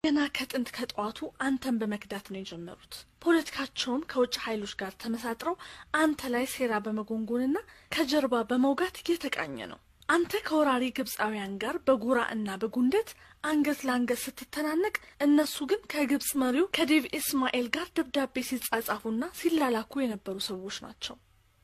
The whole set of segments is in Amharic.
ገና ከጥንት ከጠዋቱ አንተን በመክዳት ነው የጀመሩት። ፖለቲካቸውም ከውጭ ኃይሎች ጋር ተመሳጥረው አንተ ላይ ሴራ በመጎንጎንና ከጀርባ በመውጋት እየተቃኘ ነው። አንተ ከወራሪ ግብፃውያን ጋር በጉራ እና በጉንደት አንገት ለአንገት ስትተናነቅ፣ እነሱ ግን ከግብፅ መሪው ከዴቭ ኢስማኤል ጋር ደብዳቤ ሲጻጻፉና ሲላላኩ የነበሩ ሰዎች ናቸው።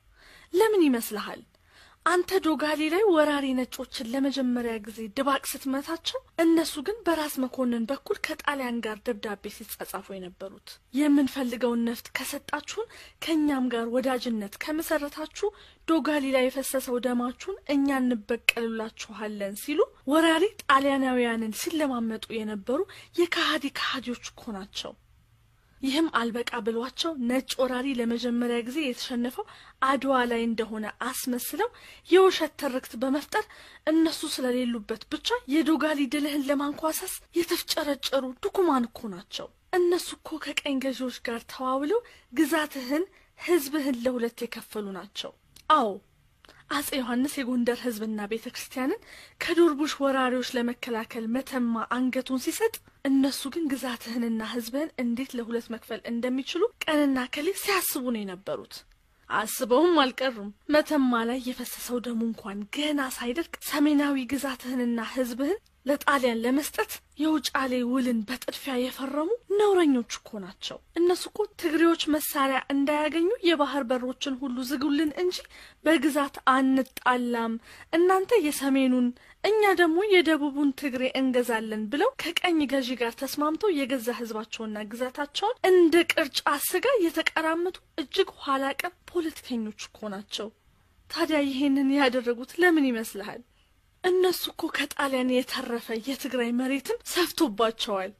ለምን ይመስልሃል? አንተ ዶጋሊ ላይ ወራሪ ነጮችን ለመጀመሪያ ጊዜ ድባቅ ስትመታቸው እነሱ ግን በራስ መኮንን በኩል ከጣሊያን ጋር ደብዳቤ ሲጻጻፉ የነበሩት የምንፈልገውን ነፍጥ ከሰጣችሁን ከእኛም ጋር ወዳጅነት ከመሰረታችሁ ዶጋሊ ላይ የፈሰሰው ደማችሁን እኛ እንበቀልላችኋለን ሲሉ ወራሪ ጣሊያናውያንን ሲለማመጡ የነበሩ የካሃዲ ካሃዲዎች እኮ ናቸው። ይህም አልበቃ ብሏቸው ነጭ ወራሪ ለመጀመሪያ ጊዜ የተሸነፈው አድዋ ላይ እንደሆነ አስመስለው የውሸት ትርክት በመፍጠር እነሱ ስለሌሉበት ብቻ የዶጋሊ ድልህን ለማንኳሰስ የተፍጨረጨሩ ድኩማን እኮ ናቸው። እነሱ እኮ ከቀኝ ገዢዎች ጋር ተዋውለው ግዛትህን፣ ህዝብህን ለሁለት የከፈሉ ናቸው። አዎ አጼ ዮሐንስ የጎንደር ህዝብና ቤተ ክርስቲያንን ከዱርቡሽ ወራሪዎች ለመከላከል መተማ አንገቱን ሲሰጥ እነሱ ግን ግዛትህንና ህዝብህን እንዴት ለሁለት መክፈል እንደሚችሉ ቀንና ከሌት ሲያስቡ ነው የነበሩት። አስበውም አልቀሩም። መተማ ላይ የፈሰሰው ደሙ እንኳን ገና ሳይደርቅ ሰሜናዊ ግዛትህንና ህዝብህን ለጣሊያን ለመስጠት የውጫሌ ውልን በጥድፊያ የፈረሙ ነውረኞች እኮ ናቸው። እነሱ እኮ ትግሬዎች መሳሪያ እንዳያገኙ የባህር በሮችን ሁሉ ዝጉልን እንጂ በግዛት አንጣላም፣ እናንተ የሰሜኑን እኛ ደግሞ የደቡቡን ትግሬ እንገዛለን ብለው ከቀኝ ገዢ ጋር ተስማምተው የገዛ ህዝባቸውና ግዛታቸውን እንደ ቅርጫ ስጋ የተቀራመቱ እጅግ ኋላ ቀር ፖለቲከኞች እኮ ናቸው። ታዲያ ይሄንን ያደረጉት ለምን ይመስልሃል? እነሱ እኮ ከጣሊያን የተረፈ የትግራይ መሬትም ሰፍቶባቸዋል።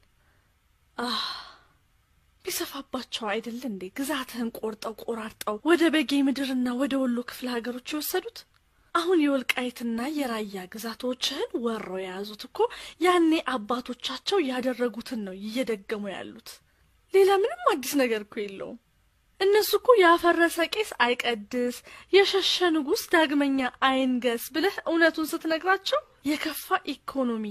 አህ ቢሰፋባቸው አይደል እንዴ ግዛትህን ቆርጠው ቆራርጠው ወደ በጌ ምድርና ወደ ወሎ ክፍለ ሀገሮች የወሰዱት? አሁን የወልቃይትና የራያ ግዛቶችህን ወረው የያዙት እኮ ያኔ አባቶቻቸው ያደረጉትን ነው እየደገሙ ያሉት። ሌላ ምንም አዲስ ነገር እኮ የለውም። እነሱ እኮ ያፈረሰ ቄስ አይቀድስ፣ የሸሸ ንጉሥ ዳግመኛ አይንገስ ብለህ እውነቱን ስትነግራቸው የከፋ ኢኮኖሚ፣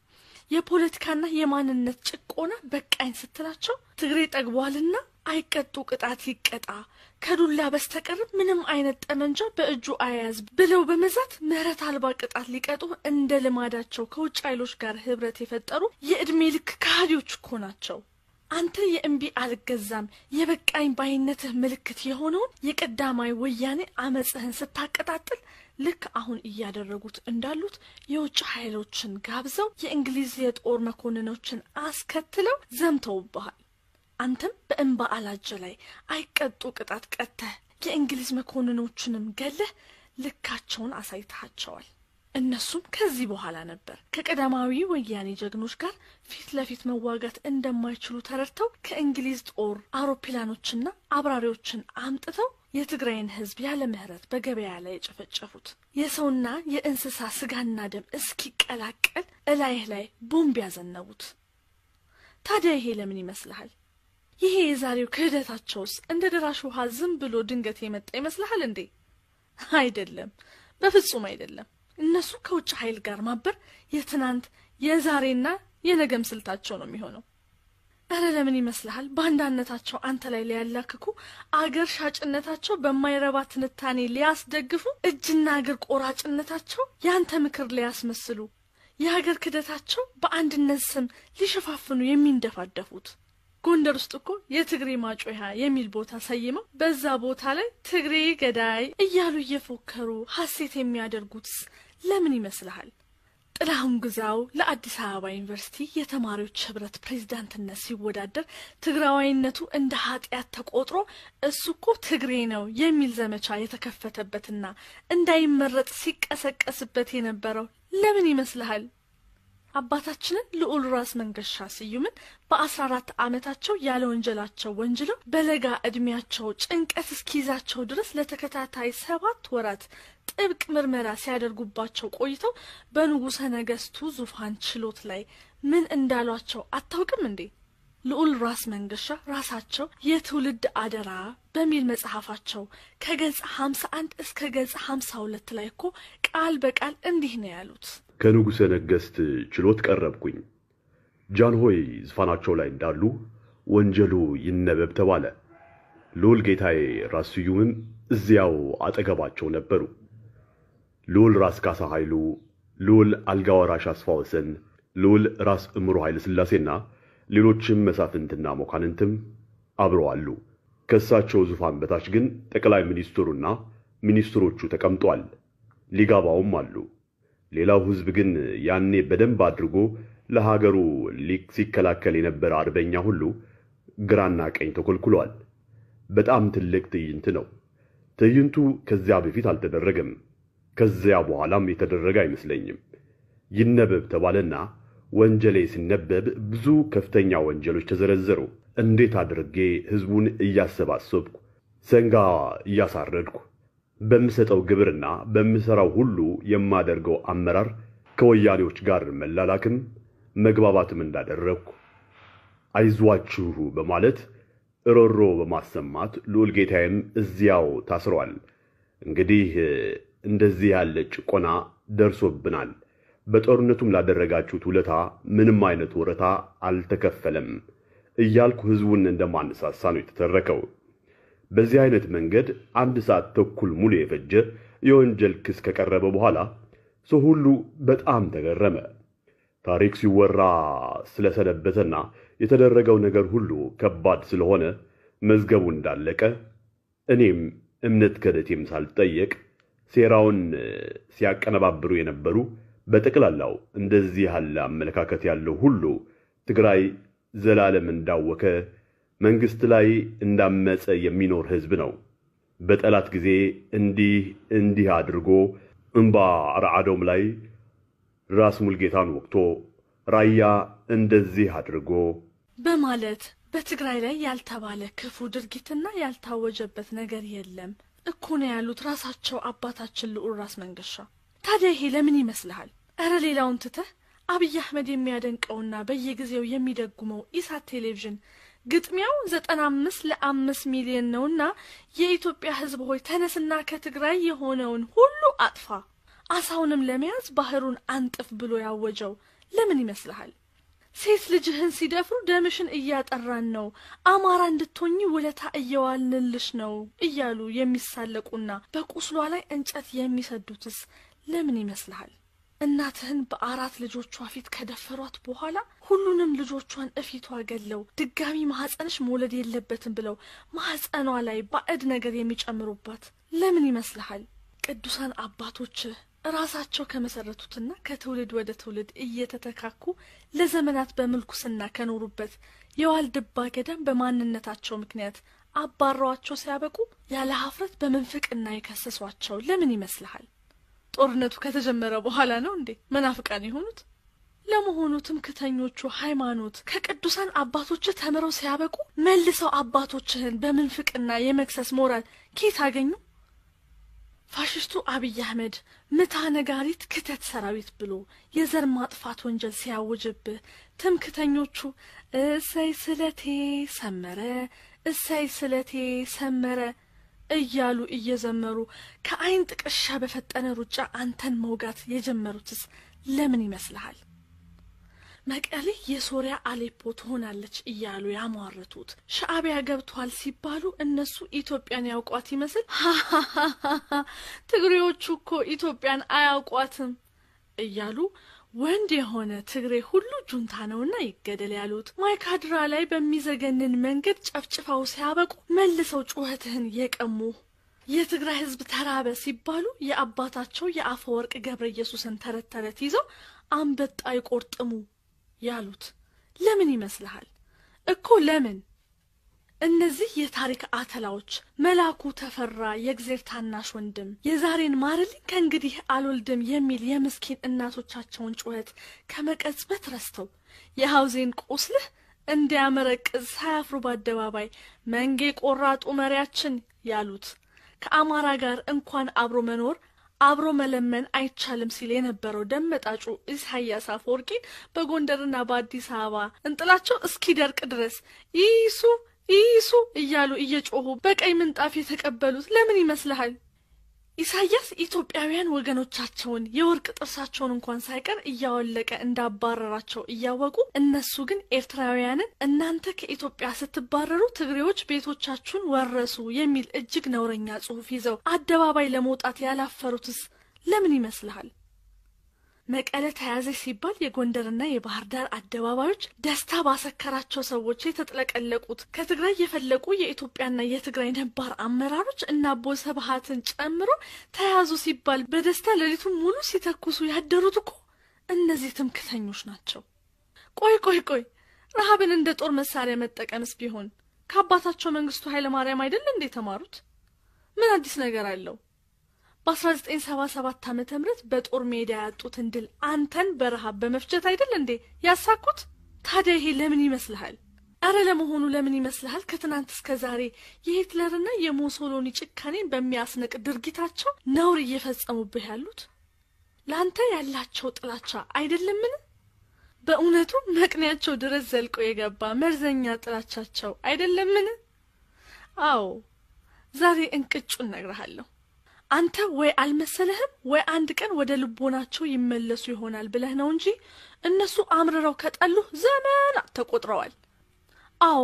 የፖለቲካና የማንነት ጭቆና በቃኝ ስትላቸው ትግሬ ጠግቧልና አይቀጡ ቅጣት ይቀጣ ከዱላ በስተቀር ምንም አይነት ጠመንጃ በእጁ አያያዝ ብለው በመዛት ምሕረት አልባ ቅጣት ሊቀጡ እንደ ልማዳቸው ከውጭ ኃይሎች ጋር ህብረት የፈጠሩ የዕድሜ ልክ ከሃዲዎች እኮ ናቸው። አንተ የእምቢ አልገዛም የበቃኝ ባይነትህ ምልክት የሆነውን የቀዳማዊ ወያኔ አመፅህን ስታቀጣጥል ልክ አሁን እያደረጉት እንዳሉት የውጭ ኃይሎችን ጋብዘው የእንግሊዝ የጦር መኮንኖችን አስከትለው ዘምተውብሃል። አንተም በእንባ አላጀ ላይ አይቀጡ ቅጣት ቀጥተህ የእንግሊዝ መኮንኖችንም ገለህ ልካቸውን አሳይተሃቸዋል። እነሱም ከዚህ በኋላ ነበር ከቀዳማዊ ወያኔ ጀግኖች ጋር ፊት ለፊት መዋጋት እንደማይችሉ ተረድተው ከእንግሊዝ ጦር አውሮፕላኖችና አብራሪዎችን አምጥተው የትግራይን ሕዝብ ያለ ምሕረት በገበያ ላይ የጨፈጨፉት የሰውና የእንስሳ ስጋና ደም እስኪቀላቀል እላይህ ላይ ቦምብ ያዘነቡት። ታዲያ ይሄ ለምን ይመስልሃል? ይሄ የዛሬው ክህደታቸውስ እንደ ደራሽ ውሃ ዝም ብሎ ድንገት የመጣ ይመስልሃል እንዴ? አይደለም፣ በፍጹም አይደለም። እነሱ ከውጭ ኃይል ጋር ማበር የትናንት የዛሬና የነገም ስልታቸው ነው የሚሆነው። እረ ለምን ይመስልሃል ባንዳነታቸው አንተ ላይ ሊያላክኩ አገር ሻጭነታቸው በማይረባ ትንታኔ ሊያስደግፉ እጅና እግር ቆራጭነታቸው ያንተ ምክር ሊያስመስሉ የሀገር ክደታቸው በአንድነት ስም ሊሸፋፍኑ የሚንደፋደፉት ጎንደር ውስጥ እኮ የትግሬ ማጮያ የሚል ቦታ ሰይመው በዛ ቦታ ላይ ትግሬ ገዳይ እያሉ እየፎከሩ ሐሴት የሚያደርጉትስ ለምን ይመስልሃል? ጥላሁን ግዛው ለአዲስ አበባ ዩኒቨርሲቲ የተማሪዎች ህብረት ፕሬዝዳንትነት ሲወዳደር ትግራዋይነቱ እንደ ኃጢአት ተቆጥሮ እሱ እኮ ትግሬ ነው የሚል ዘመቻ የተከፈተበትና እንዳይመረጥ ሲቀሰቀስበት የነበረው ለምን ይመስልሃል? አባታችንን ልዑል ራስ መንገሻ ስዩምን በአስራ አራት ዓመታቸው ያለ ወንጀላቸው ወንጅለው በለጋ ዕድሜያቸው ጭንቀት እስኪይዛቸው ድረስ ለተከታታይ ሰባት ወራት ጥብቅ ምርመራ ሲያደርጉባቸው ቆይተው በንጉሠ ነገሥቱ ዙፋን ችሎት ላይ ምን እንዳሏቸው አታውቅም እንዴ? ልዑል ራስ መንገሻ ራሳቸው የትውልድ አደራ በሚል መጽሐፋቸው ከገጽ ሀምሳ አንድ እስከ ገጽ ሀምሳ ሁለት ላይ እኮ ቃል በቃል እንዲህ ነው ያሉት። ከንጉሠ ነገሥት ችሎት ቀረብኩኝ። ጃንሆይ ዙፋናቸው ላይ እንዳሉ ወንጀሉ ይነበብ ተባለ። ልዑል ጌታዬ ራስ ስዩምም እዚያው አጠገባቸው ነበሩ። ልዑል ራስ ካሳ ኃይሉ፣ ልዑል አልጋ ወራሽ አስፋ ወሰን፣ ልዑል ራስ እምሮ ኃይለ ሥላሴና ሌሎችም መሳፍንትና መኳንንትም አብረው አሉ። ከእሳቸው ዙፋን በታች ግን ጠቅላይ ሚኒስትሩና ሚኒስትሮቹ ተቀምጧል። ሊጋባውም አሉ። ሌላው ሕዝብ ግን ያኔ በደንብ አድርጎ ለሀገሩ ሲከላከል የነበረ አርበኛ ሁሉ ግራና ቀኝ ተኮልኩሏል። በጣም ትልቅ ትዕይንት ነው። ትዕይንቱ ከዚያ በፊት አልተደረገም። ከዚያ በኋላም የተደረገ አይመስለኝም። ይነበብ ተባለና ወንጀሌ ሲነበብ ብዙ ከፍተኛ ወንጀሎች ተዘረዘሩ። እንዴት አድርጌ ሕዝቡን እያሰባሰብኩ ሰንጋ እያሳረድኩ በምሰጠው ግብርና በምሠራው ሁሉ የማደርገው አመራር ከወያኔዎች ጋር መላላክም መግባባትም እንዳደረግኩ አይዟችሁ በማለት እሮሮ በማሰማት ልዑል ጌታዬም እዚያው ታስረዋል። እንግዲህ እንደዚህ ያለ ጭቆና ደርሶብናል። በጦርነቱም ላደረጋችሁት ውለታ ምንም አይነት ወረታ አልተከፈለም እያልኩ ሕዝቡን እንደማነሳሳ ነው የተተረከው። በዚህ አይነት መንገድ አንድ ሰዓት ተኩል ሙሉ የፈጀ የወንጀል ክስ ከቀረበ በኋላ ሰው ሁሉ በጣም ተገረመ። ታሪክ ሲወራ ስለሰነበተና የተደረገው ነገር ሁሉ ከባድ ስለሆነ መዝገቡ እንዳለቀ እኔም እምነት ከደቴም ሳልጠየቅ ሴራውን ሲያቀነባብሩ የነበሩ በጠቅላላው እንደዚህ ያለ አመለካከት ያለው ሁሉ ትግራይ ዘላለም እንዳወከ መንግስት ላይ እንዳመፀ የሚኖር ህዝብ ነው። በጠላት ጊዜ እንዲህ እንዲህ አድርጎ እምባ ረዓዶም ላይ ራስ ሙልጌታን ወቅቶ ራያ እንደዚህ አድርጎ በማለት በትግራይ ላይ ያልተባለ ክፉ ድርጊትና ያልታወጀበት ነገር የለም እኮ ነው ያሉት ራሳቸው አባታችን ልዑል ራስ መንገሻ። ታዲያ ይሄ ለምን ይመስልሃል? እረ ሌላውን ትተህ አብይ አህመድ የሚያደንቀውና በየጊዜው የሚደጉመው ኢሳት ቴሌቪዥን ግጥሚያው ዘጠና አምስት ለአምስት ሚሊዮን ነውና የኢትዮጵያ ሕዝብ ሆይ ተነስና ከትግራይ የሆነውን ሁሉ አጥፋ፣ አሳውንም ለመያዝ ባህሩን አንጥፍ ብሎ ያወጀው ለምን ይመስልሃል? ሴት ልጅህን ሲደፍሩ ደምሽን እያጠራን ነው፣ አማራ እንድትሆኚ ውለታ እየዋልንልሽ ነው እያሉ የሚሳለቁና በቁስሏ ላይ እንጨት የሚሰዱትስ ለምን ይመስልሃል? እናትህን በአራት ልጆቿ ፊት ከደፈሯት በኋላ ሁሉንም ልጆቿን እፊቷ ገለው ድጋሚ ማህፀንሽ መውለድ የለበትም ብለው ማህፀኗ ላይ ባዕድ ነገር የሚጨምሩባት ለምን ይመስልሃል? ቅዱሳን አባቶችህ ራሳቸው ከመሰረቱትና ከትውልድ ወደ ትውልድ እየተተካኩ ለዘመናት በምልኩስና ከኖሩበት የዋልድባ ገዳም በማንነታቸው ምክንያት አባረዋቸው ሲያበቁ ያለ ሀፍረት በምንፍቅና የከሰሷቸው ለምን ይመስልሃል? ጦርነቱ ከተጀመረ በኋላ ነው እንዴ መናፍቃን የሆኑት? ለመሆኑ ትምክተኞቹ ሃይማኖት ከቅዱሳን አባቶችህ ተምረው ሲያበቁ መልሰው አባቶችህን በምንፍቅና የመክሰስ ሞራል ኬት አገኙ? ፋሽስቱ አብይ አህመድ ምታ ነጋሪት ክተት ሰራዊት ብሎ የዘር ማጥፋት ወንጀል ሲያውጅብህ ትምክተኞቹ እሰይ ስለቴ ሰመረ፣ እሰይ ስለቴ ሰመረ እያሉ እየዘመሩ ከአይን ጥቅሻ በፈጠነ ሩጫ አንተን መውጋት የጀመሩትስ ለምን ይመስልሃል? መቀሌ የሶሪያ አሌፖ ትሆናለች እያሉ ያሟረቱት ሻዕቢያ ገብቷል ሲባሉ እነሱ ኢትዮጵያን ያውቋት ይመስል ትግሬዎቹ እኮ ኢትዮጵያን አያውቋትም እያሉ ወንድ የሆነ ትግሬ ሁሉ ጁንታ ነውና ይገደል ያሉት ማይካድራ ላይ በሚዘገንን መንገድ ጨፍጭፈው ሲያበቁ መልሰው ጩኸትህን የቀሙ የትግራይ ሕዝብ ተራበ ሲባሉ የአባታቸው የአፈወርቅ ገብረ ኢየሱስን ተረት ተረት ይዘው አንበጣ ይቆርጥሙ ያሉት ለምን ይመስልሃል? እኮ ለምን? እነዚህ የታሪክ አተላዎች መላኩ ተፈራ የእግዜር ታናሽ ወንድም የዛሬን ማርልኝ ከእንግዲህ አልወልድም የሚል የምስኪን እናቶቻቸውን ጩኸት ከመቀጽበት ረስተው የሐውዜን ቁስልህ እንዲያመረቅዝ ሳያፍሩ በአደባባይ መንጌ ቆራጡ መሪያችን ያሉት ከአማራ ጋር እንኳን አብሮ መኖር አብሮ መለመን አይቻልም ሲል የነበረው ደመጣጩ ኢሳያስ አፈወርቂ በጎንደርና በአዲስ አበባ እንጥላቸው እስኪደርቅ ድረስ ይሱ ይሱ እያሉ እየጮሁ በቀይ ምንጣፍ የተቀበሉት ለምን ይመስልሃል? ኢሳያስ ኢትዮጵያውያን ወገኖቻቸውን የወርቅ ጥርሳቸውን እንኳን ሳይቀር እያወለቀ እንዳባረራቸው እያወቁ እነሱ ግን ኤርትራውያንን እናንተ ከኢትዮጵያ ስትባረሩ ትግሬዎች ቤቶቻችሁን ወረሱ የሚል እጅግ ነውረኛ ጽሑፍ ይዘው አደባባይ ለመውጣት ያላፈሩትስ ለምን ይመስልሃል? መቀለ ተያዘች ሲባል የጎንደርና የባህር ዳር አደባባዮች ደስታ ባሰከራቸው ሰዎች የተጥለቀለቁት ከትግራይ የፈለቁ የኢትዮጵያና የትግራይ ነባር አመራሮች እና አቦ ስብሃትን ጨምሮ ተያዙ ሲባል በደስታ ሌሊቱን ሙሉ ሲተኩሱ ያደሩት እኮ እነዚህ ትምክተኞች ናቸው። ቆይ ቆይ ቆይ ረሃብን እንደ ጦር መሳሪያ መጠቀምስ ቢሆን ከአባታቸው መንግስቱ ኃይለ ማርያም አይደል እንዴ የተማሩት? ምን አዲስ ነገር አለው? በ1977 ዓመተ ምህረት በጦር ሜዳ ያጡትን ድል አንተን በረሃብ በመፍጀት አይደል እንዴ ያሳኩት? ታዲያ ይሄ ለምን ይመስልሃል? አረ ለመሆኑ ለምን ይመስልሃል ከትናንት እስከ ዛሬ የሂትለርና የሙሶሎኒ ጭካኔን በሚያስንቅ ድርጊታቸው ነውር እየፈጸሙብህ ያሉት? ለአንተ ያላቸው ጥላቻ አይደለምን? በእውነቱ መቅኔያቸው ድረስ ዘልቆ የገባ መርዘኛ ጥላቻቸው አይደለምን? አዎ ዛሬ እንቅጩን እነግርሃለሁ። አንተ ወይ አልመሰለህም ወይ አንድ ቀን ወደ ልቦናቸው ይመለሱ ይሆናል ብለህ ነው እንጂ እነሱ አምርረው ከጠሉህ ዘመናት ተቆጥረዋል። አዎ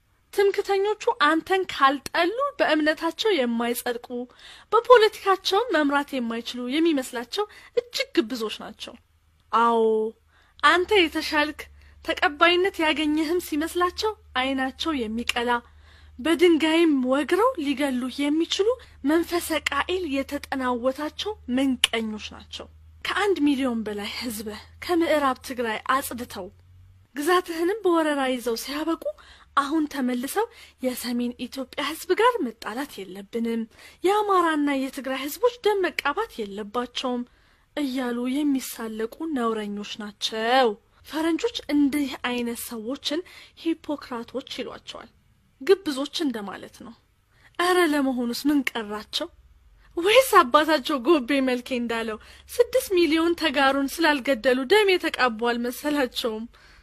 ትምክተኞቹ አንተን ካልጠሉ በእምነታቸው የማይጸድቁ በፖለቲካቸውም መምራት የማይችሉ የሚመስላቸው እጅግ ግብዞች ናቸው። አዎ አንተ የተሻልክ ተቀባይነት ያገኘህም ሲመስላቸው ዓይናቸው የሚቀላ በድንጋይም ወግረው ሊገሉ የሚችሉ መንፈሰ ቃኤል የተጠናወታቸው ምንቀኞች ናቸው። ከአንድ ሚሊዮን በላይ ሕዝብህ ከምዕራብ ትግራይ አጽድተው ግዛትህንም በወረራ ይዘው ሲያበቁ አሁን ተመልሰው የሰሜን ኢትዮጵያ ሕዝብ ጋር መጣላት የለብንም፣ የአማራና የትግራይ ሕዝቦች ደም መቃባት የለባቸውም እያሉ የሚሳለቁ ነውረኞች ናቸው። ፈረንጆች እንዲህ አይነት ሰዎችን ሂፖክራቶች ይሏቸዋል። ግብዞች እንደማለት ነው። እረ ለመሆኑስ ምን ቀራቸው? ወይስ አባታቸው ጎቤ መልኬ እንዳለው ስድስት ሚሊዮን ተጋሩን ስላልገደሉ ደም የተቃቡ አልመሰላቸውም?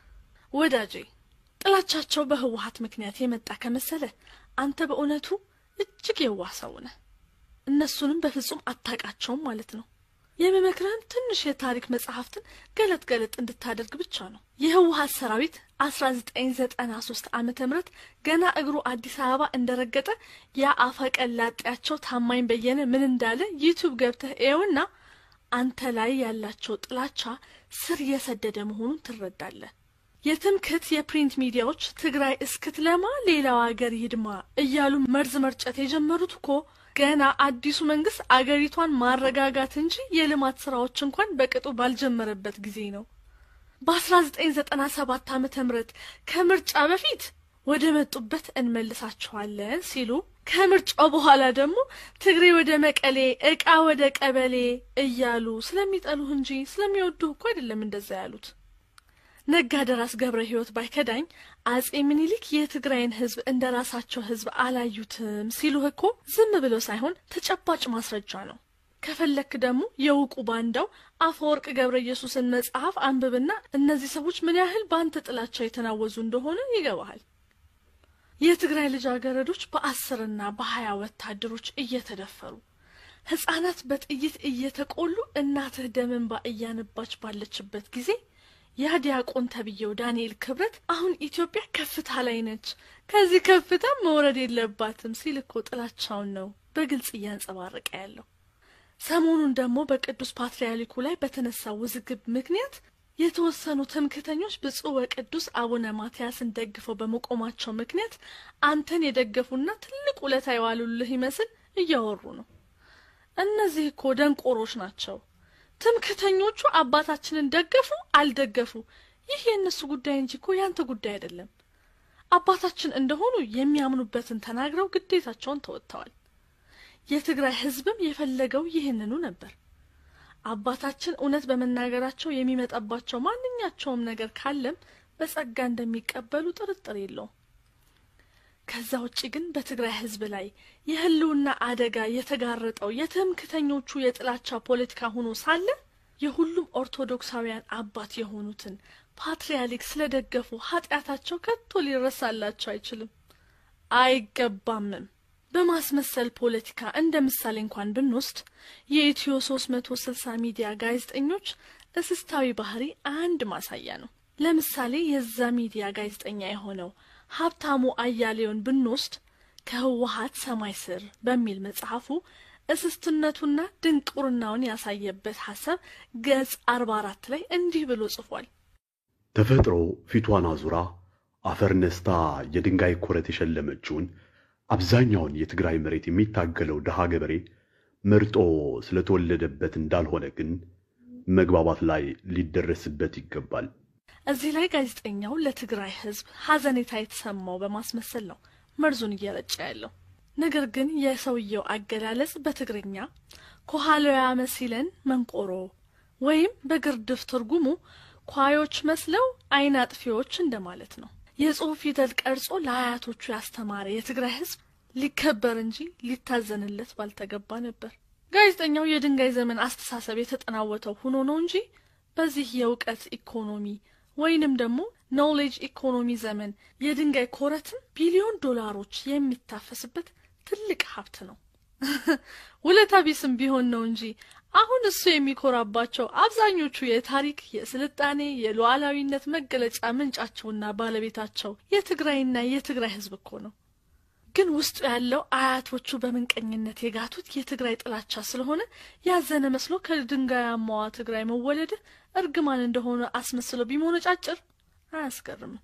ወዳጄ ጥላቻቸው በህወሀት ምክንያት የመጣ ከመሰለ አንተ በእውነቱ እጅግ የዋህ ሰው ነህ። እነሱንም በፍጹም አታውቃቸውም ማለት ነው። የምመክርህም ትንሽ የታሪክ መጽሐፍትን ገለጥ ገለጥ እንድታደርግ ብቻ ነው። የህወሀት ሰራዊት አስራ ዘጠኝ ዘጠና ሶስት ዓመተ ምህረት ገና እግሩ አዲስ አበባ እንደረገጠ ያ አፈቀላጤያቸው ታማኝ በየነ ምን እንዳለ ዩቲዩብ ገብተህ እየውና አንተ ላይ ያላቸው ጥላቻ ስር የሰደደ መሆኑን ትረዳለህ። የትምክህት የፕሪንት ሚዲያዎች ትግራይ እስክትለማ ሌላው አገር ይድማ እያሉ መርዝ መርጨት የጀመሩት እኮ ገና አዲሱ መንግስት አገሪቷን ማረጋጋት እንጂ የልማት ስራዎች እንኳን በቅጡ ባልጀመረበት ጊዜ ነው። በ1997 ዓመተ ምህረት ከምርጫ በፊት ወደ መጡበት እንመልሳቸዋለን ሲሉ ከምርጫው በኋላ ደግሞ ትግሬ ወደ መቀሌ፣ እቃ ወደ ቀበሌ እያሉ ስለሚጠሉህ እንጂ ስለሚወዱህ እኮ አይደለም እንደዛ ያሉት። ነጋደራስ ገብረ ሕይወት ባይከዳኝ አጼ ምኒልክ የትግራይን ሕዝብ እንደ ራሳቸው ሕዝብ አላዩትም ሲሉህ እኮ ዝም ብሎ ሳይሆን ተጨባጭ ማስረጃ ነው። ከፈለክ ደግሞ የውቁ ባንዳው አፈወርቅ ገብረ ኢየሱስን መጽሐፍ አንብብና እነዚህ ሰዎች ምን ያህል በአንተ ጥላቻ የተናወዙ እንደሆነ ይገባሃል። የትግራይ ልጃገረዶች በአስርና በሀያ ወታደሮች እየተደፈሩ ሕፃናት በጥይት እየተቆሉ እናትህ ደም እንባ እያነባች ባለችበት ጊዜ ያ ዲያቆን ተብዬው ዳንኤል ክብረት አሁን ኢትዮጵያ ከፍታ ላይ ነች፣ ከዚህ ከፍታ መውረድ የለባትም ሲል እኮ ጥላቻውን ነው በግልጽ እያንጸባረቀ ያለው። ሰሞኑን ደግሞ በቅዱስ ፓትርያርኩ ላይ በተነሳው ውዝግብ ምክንያት የተወሰኑ ትምክህተኞች ብፁዕ ወቅዱስ አቡነ ማትያስን ደግፈው በመቆማቸው ምክንያት አንተን የደገፉና ትልቅ ውለታ የዋሉልህ ይመስል እያወሩ ነው። እነዚህ እኮ ደንቆሮች ናቸው። ትምክህተኞቹ አባታችንን ደገፉ አልደገፉ ይህ የእነሱ ጉዳይ እንጂ እኮ ያንተ ጉዳይ አይደለም። አባታችን እንደሆኑ የሚያምኑበትን ተናግረው ግዴታቸውን ተወጥተዋል። የትግራይ ሕዝብም የፈለገው ይህንኑ ነበር። አባታችን እውነት በመናገራቸው የሚመጣባቸው ማንኛቸውም ነገር ካለም በጸጋ እንደሚቀበሉ ጥርጥር የለውም። ከዛ ውጭ ግን በትግራይ ሕዝብ ላይ የህልውና አደጋ የተጋረጠው የትምክህተኞቹ የጥላቻ ፖለቲካ ሆኖ ሳለ የሁሉም ኦርቶዶክሳውያን አባት የሆኑትን ፓትርያርክ ስለደገፉ ኃጢአታቸው ከቶ ሊረሳላቸው አይችልም፣ አይገባምም። በማስመሰል ፖለቲካ እንደ ምሳሌ እንኳን ብንወስድ የኢትዮ 360 ሚዲያ ጋዜጠኞች እስስታዊ ባህሪ አንድ ማሳያ ነው። ለምሳሌ የዛ ሚዲያ ጋዜጠኛ የሆነው ሀብታሙ አያሌውን ብንወስድ ከህወሀት ሰማይ ስር በሚል መጽሐፉ እስስትነቱና ድንቁርናውን ያሳየበት ሀሳብ ገጽ አርባ አራት ላይ እንዲህ ብሎ ጽፏል። ተፈጥሮ ፊቷን አዙራ አፈር ነስታ የድንጋይ ኮረት የሸለመችውን አብዛኛውን የትግራይ መሬት የሚታገለው ድሃ ገበሬ መርጦ ስለተወለደበት እንዳልሆነ ግን መግባባት ላይ ሊደረስበት ይገባል። እዚህ ላይ ጋዜጠኛው ለትግራይ ህዝብ ሀዘኔታ የተሰማው በማስመሰል ነው መርዙን እየረጨ ያለው። ነገር ግን የሰውየው አገላለጽ በትግርኛ ኮሃሎያ መሲለን መንቆሮ ወይም በግርድፍ ትርጉሙ ኳዮች መስለው አይን አጥፊዎች እንደማለት ነው። የጽሑፍ ፊደል ቀርጾ ለአያቶቹ ያስተማረ የትግራይ ህዝብ ሊከበር እንጂ ሊታዘንለት ባልተገባ ነበር። ጋዜጠኛው የድንጋይ ዘመን አስተሳሰብ የተጠናወተው ሆኖ ነው እንጂ በዚህ የእውቀት ኢኮኖሚ ወይንም ደግሞ ኖሌጅ ኢኮኖሚ ዘመን የድንጋይ ኮረትን ቢሊዮን ዶላሮች የሚታፈስበት ትልቅ ሀብት ነው። ውለታ ቢስም ቢሆን ነው እንጂ አሁን እሱ የሚኮራባቸው አብዛኞቹ የታሪክ የስልጣኔ የሉዓላዊነት መገለጫ ምንጫቸውና ባለቤታቸው የትግራይና የትግራይ ህዝብ እኮ ነው። ግን ውስጡ ያለው አያቶቹ በምንቀኝነት የጋቱት የትግራይ ጥላቻ ስለሆነ ያዘነ መስሎ ከድንጋያማዋ ትግራይ መወለድ እርግማን እንደሆነ አስመስሎ ቢሞነጫጭር አያስገርምም።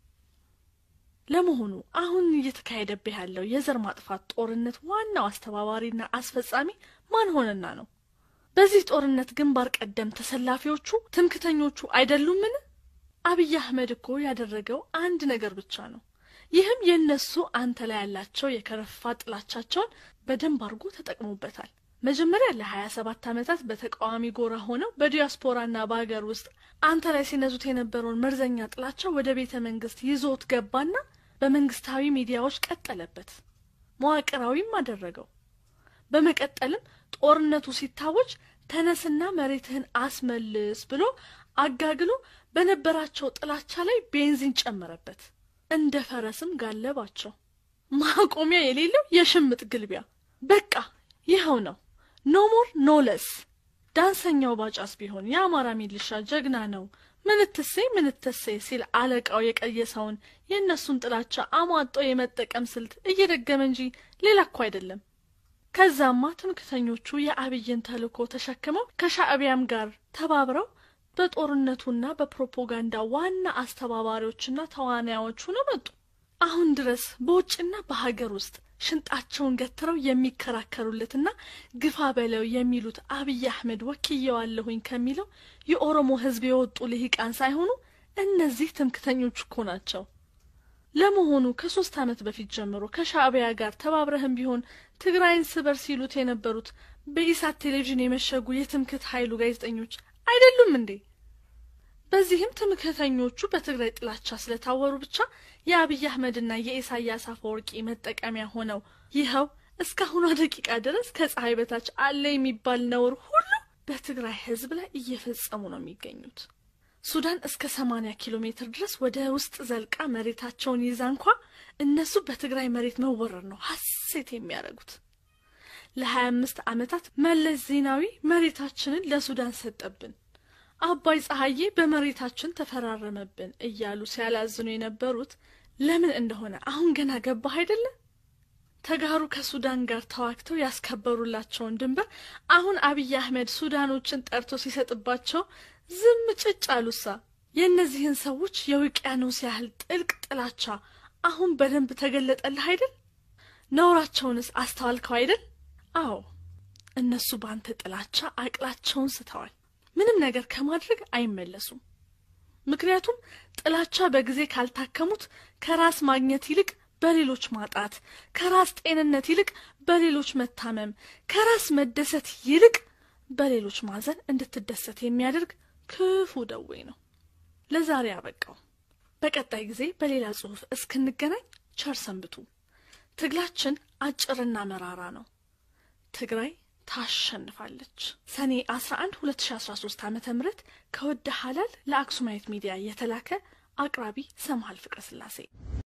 ለመሆኑ አሁን እየተካሄደብህ ያለው የዘር ማጥፋት ጦርነት ዋናው አስተባባሪና አስፈጻሚ ማን ሆነና ነው? በዚህ ጦርነት ግንባር ቀደም ተሰላፊዎቹ ትምክተኞቹ አይደሉምን? አብይ አህመድ እኮ ያደረገው አንድ ነገር ብቻ ነው። ይህም የእነሱ አንተ ላይ ያላቸው የከረፋ ጥላቻቸውን በደንብ አድርጎ ተጠቅሞበታል። መጀመሪያ ለሀያ ሰባት ዓመታት በተቃዋሚ ጎራ ሆነው በዲያስፖራና በሀገር ውስጥ አንተ ላይ ሲነዙት የነበረውን መርዘኛ ጥላቻ ወደ ቤተ መንግስት ይዞት ገባና በመንግስታዊ ሚዲያዎች ቀጠለበት፣ መዋቅራዊም አደረገው። በመቀጠልም ጦርነቱ ሲታወጅ ተነስና መሬትህን አስመልስ ብሎ አጋግሎ በነበራቸው ጥላቻ ላይ ቤንዚን ጨመረበት። እንደ ፈረስም ጋለባቸው። ማቆሚያ የሌለው የሽምጥ ግልቢያ። በቃ ይኸው ነው። ኖ ሞር ኖ ለስ። ዳንሰኛው ባጫስ ቢሆን የአማራ ሚሊሻ ጀግና ነው ምንትሴ ምንትሴ ሲል አለቃው የቀየሰውን የእነሱን ጥላቻ አሟጦ የመጠቀም ስልት እየደገመ እንጂ ሌላ እኮ አይደለም። ከዛማ ትምክተኞቹ የአብይን ተልእኮ ተሸክመው ከሻዕቢያም ጋር ተባብረው በጦርነቱና በፕሮፓጋንዳ ዋና አስተባባሪዎችና ተዋናዮች ሆነው መጡ። አሁን ድረስ በውጭና በሀገር ውስጥ ሽንጣቸውን ገትረው የሚከራከሩለትና ግፋ በለው የሚሉት አብይ አህመድ ወክየዋለሁኝ ከሚለው የኦሮሞ ሕዝብ የወጡ ልሂቃን ሳይሆኑ እነዚህ ትምክተኞች እኮ ናቸው። ለመሆኑ ከሶስት ዓመት በፊት ጀምሮ ከሻዕቢያ ጋር ተባብረህም ቢሆን ትግራይን ስበር ሲሉት የነበሩት በኢሳት ቴሌቪዥን የመሸጉ የትምክት ኃይሉ ጋዜጠኞች አይደሉም እንዴ? በዚህም ትምክህተኞቹ በትግራይ ጥላቻ ስለታወሩ ብቻ የአብይ አህመድና የኢሳያስ አፈወርቂ መጠቀሚያ ሆነው ይኸው እስካሁኗ ደቂቃ ድረስ ከፀሐይ በታች አለ የሚባል ነውር ሁሉ በትግራይ ህዝብ ላይ እየፈጸሙ ነው የሚገኙት። ሱዳን እስከ ሰማንያ ኪሎ ሜትር ድረስ ወደ ውስጥ ዘልቃ መሬታቸውን ይዛ እንኳ እነሱ በትግራይ መሬት መወረር ነው ሀሴት የሚያደርጉት። ለሀያ አምስት ዓመታት መለስ ዜናዊ መሬታችንን ለሱዳን ሰጠብን አባይ ፀሐዬ በመሬታችን ተፈራረመብን እያሉ ሲያላዝኑ የነበሩት ለምን እንደሆነ አሁን ገና ገባህ አይደለ? ተጋሩ ከሱዳን ጋር ተዋግተው ያስከበሩላቸውን ድንበር አሁን አብይ አህመድ ሱዳኖችን ጠርቶ ሲሰጥባቸው ዝም ጭጭ አሉሳ። የእነዚህን ሰዎች የውቅያኖስ ያህል ጥልቅ ጥላቻ አሁን በደንብ ተገለጠልህ አይደል? ነውራቸውንስ አስተዋልከው አይደል? አዎ እነሱ በአንተ ጥላቻ አቅላቸውን ስተዋል። ምንም ነገር ከማድረግ አይመለሱም። ምክንያቱም ጥላቻ በጊዜ ካልታከሙት ከራስ ማግኘት ይልቅ በሌሎች ማጣት፣ ከራስ ጤንነት ይልቅ በሌሎች መታመም፣ ከራስ መደሰት ይልቅ በሌሎች ማዘን እንድትደሰት የሚያደርግ ክፉ ደዌ ነው። ለዛሬ አበቃው። በቀጣይ ጊዜ በሌላ ጽሑፍ እስክንገናኝ ቸር ሰንብቱ። ትግላችን አጭርና መራራ ነው። ትግራይ ታሸንፋለች። ሰኔ 11 2013 ዓ ም ከወደ ሀላል ለአክሱማይት ሚዲያ የተላከ አቅራቢ ሰምሃል ፍቅረ ስላሴ